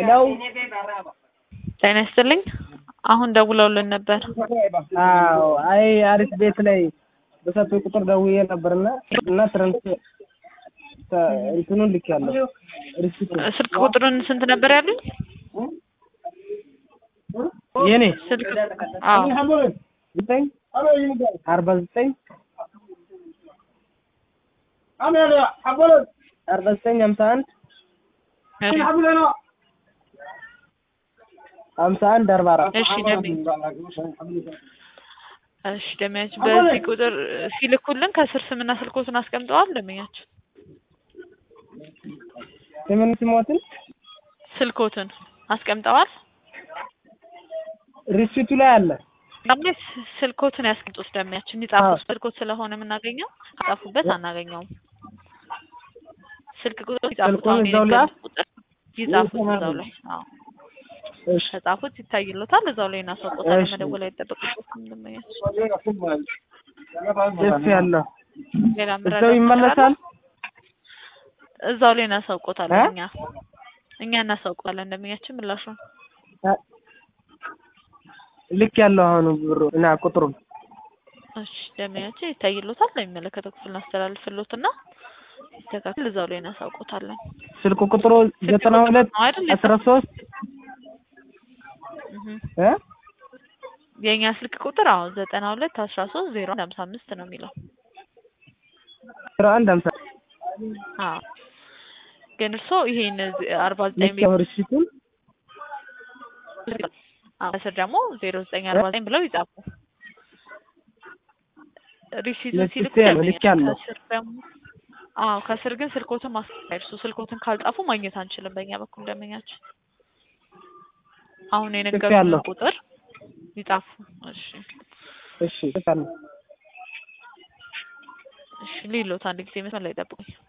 ነው። ጤና ይስጥልኝ። አሁን ደውለውልን ነበር። አዎ አይ አሪፍ ቤት ላይ በሰጡ ቁጥር ደውዬ ነበርና እና ትረንስ እንትኑን ልኬያለሁ። ሪሲት ስልክ ቁጥሩን ስንት ነበር ያሉኝ? የኔ ስልክ አዎ ዘጠኝ አርባ ዘጠኝ አርባ ዘጠኝ ሀምሳ አንድ እሺ ሀምሳ አንድ አርባ አራት እሺ ደምኝ እሺ ደምያች በዚህ ቁጥር ሲልኩልን ከስር ስምና ስልኮትን አስቀምጠዋል። ደምያች ስምን ሲሞትን ስልኮትን አስቀምጠዋል። ሪሲቱ ላይ አለ። ደግሞ ስልኮትን ያስቀምጡት። ደምያች እንዲጻፉት ስልኮት ስለሆነ የምናገኘው ጻፉበት፣ አናገኘውም። ስልክ ቁጥር ይጻፉት። ስልኩን አሁን እዛው ላይ? የነገርኩት ቁጥር ይጻፉት እዛው ላይ። አዎ እሺ ከጻፉት ይታይሎታል። እዛው ላይ እናስወጣለን። እሺ። መደወል አይጠበቅበትም። ደምያች ደስ ያለው ሌላ እዛው ምረዳት ነገር ይመለሳል። አለ? እዛው ላይ እናሳውቆታለን። እ? እኛ እኛ እናሳውቀዋለን። ደምያችን ምላሹን ልክ ያለው አሁን ብሩ እና ቁጥሩን እሺ ደምያችን ይታይሎታል። ለሚመለከተው ክፍል እናስተላልፍሎትና ይስተካከል። እዛው ላይ እናሳውቆታለን። ስልክ ቁጥሩ ዘጠና ሁለት ነው አይደል? አስራ ሶስት እህ እ የእኛ ስልክ ቁጥር አሁን ዘጠና ሁለት አስራ ሶስት ዜሮ አንድ ሀምሳ አምስት ነው የሚለው። ዜሮ አንድ ሀምሳ አዎ ግን እርስዎ ይሄን አርባ ዘጠኝ ልክ ያው ሪሲቱን አዎ ከስር ደግሞ ዜሮ ዘጠኝ አርባ ዘጠኝ ብለው ይጻፉ። ሪሲቱን ልክ ሲልኩ ያለው ደንበኛ ልክ ያለው ከስር ደግሞ አዎ ከስር ግን ስልኮትን ማስቀየር እሱ ስልኮትን ካልጻፉ ማግኘት አንችልም በእኛ በኩል ደንበኛችን። አሁን የነገሩን ያለው። ቁጥር ይጻፉ። እሺ እሺ ልክ ያለው እሺ ሊሎት አንድ ጊዜ መስመር ላይ ጠብቁኝ።